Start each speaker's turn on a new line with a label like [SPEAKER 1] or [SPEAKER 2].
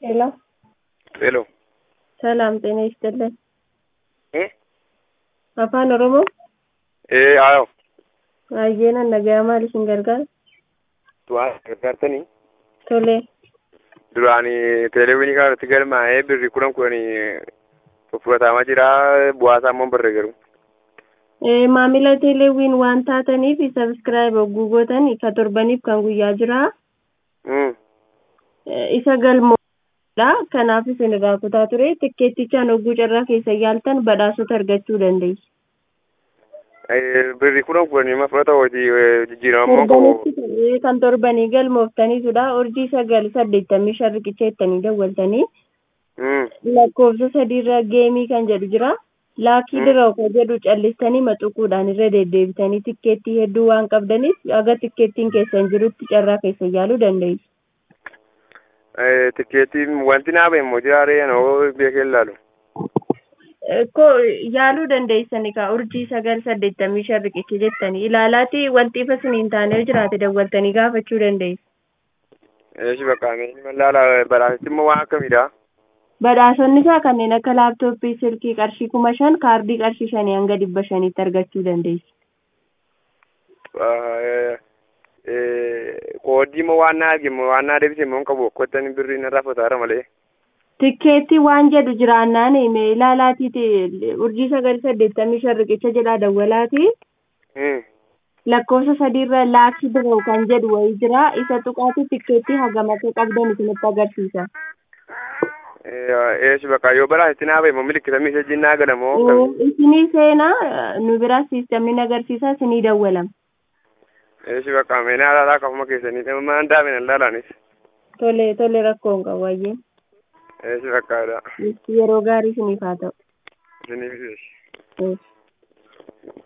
[SPEAKER 1] ሄሎ
[SPEAKER 2] ሄሎ
[SPEAKER 1] ሰላም ጤና ይስጥልን።
[SPEAKER 2] እ
[SPEAKER 1] afaan oromoo
[SPEAKER 2] ee ayo
[SPEAKER 1] baay'eenan nagayaa maal isin gargaara
[SPEAKER 2] waan gargaartanii
[SPEAKER 1] tolee
[SPEAKER 2] duraan teeleewinii kana irratti galmaa'ee birri kudhan kudhanii fudhatamaa jira bu'aasaa immoo hin barre garuu
[SPEAKER 1] Eh, maamila teeleewwiin waan taataniif sabiskiraayib hogguu gootan ka torbaniif kan guyyaa jira
[SPEAKER 2] Mm.
[SPEAKER 1] Eh, isa galmoodha kanaaf isin irraa kutaa ture tikkeettichaan hogguu carraa keessa yaaltan badhaasota argachuu dandeessu.
[SPEAKER 2] Eh, birri kudhan kudhanii ma fudhata hojii jijjiirama immoo qabu
[SPEAKER 1] Torbanitti ta'ee kan torbanii galmooftaniitudha urjii sagal saddeettamii shan riqicha jettanii dawwaltanii
[SPEAKER 2] Mm.
[SPEAKER 1] lakkoofsa sadiirra geemii kan jedhu jira laakii
[SPEAKER 2] Mm.
[SPEAKER 1] diroo kan jedhu callistanii maxuquudhaan irra deddeebitanii tikkeettii hedduu waan qabdaniif aga tikkeettiin keessan jirutti carraa keessa yaaluu dandeessu.
[SPEAKER 2] Eh, tikkeettiin wanti naa ba'e immoo jiraaree anoo beekee ilaalu
[SPEAKER 1] ko yaaluu dandeessani ka urjii sagal saddeettamii shan riqicha jettanii ilaalaati wanti ifa isiniin taanee jiraate dawwaltanii gaafachuu dandeessu.
[SPEAKER 2] eeshi bakka inni laala badhaasitti immoo waan akkamiidha
[SPEAKER 1] Badhaasonni isaa kanneen akka laaptooppii silkii qarshii kuma shan kaardii qarshii shanii hanga dhibba shaniitti argachuu dandeessu.
[SPEAKER 2] Eh, eh, koodii immoo waan naa arge immoo waan naa deebise immoo hin qabu akkottani birri narraa fudhataara malee
[SPEAKER 1] Tikkeetti waan jedhu jiraannaan hime ilaalaatiiti urjii sagal saddeettamii shan riqicha jedhaa dawwalaati
[SPEAKER 2] Mm.
[SPEAKER 1] lakkoofsa sadiirra laakii biroo kan jedhu wayii jira isa tuqaatu tikkeetti hagam akka qabdan isinitti agarsiisa.
[SPEAKER 2] eeshi bakka yoo badhaasitti naa ba'e immoo milikkita miisajjiin naa gala moo akkamii
[SPEAKER 1] Isinii seenaa nu biraa siistamni agarsiisa isinii dawwalama.
[SPEAKER 2] eeshi bakka meenaa laalaa kafuma keessanii maan daamina laalaanis
[SPEAKER 1] Tole tole rakkoon qabu wayyee
[SPEAKER 2] eeshi bakkaadha
[SPEAKER 1] yeroo gaarii isiniif haa ta'u.
[SPEAKER 2] isiniif eeshi
[SPEAKER 1] Yes.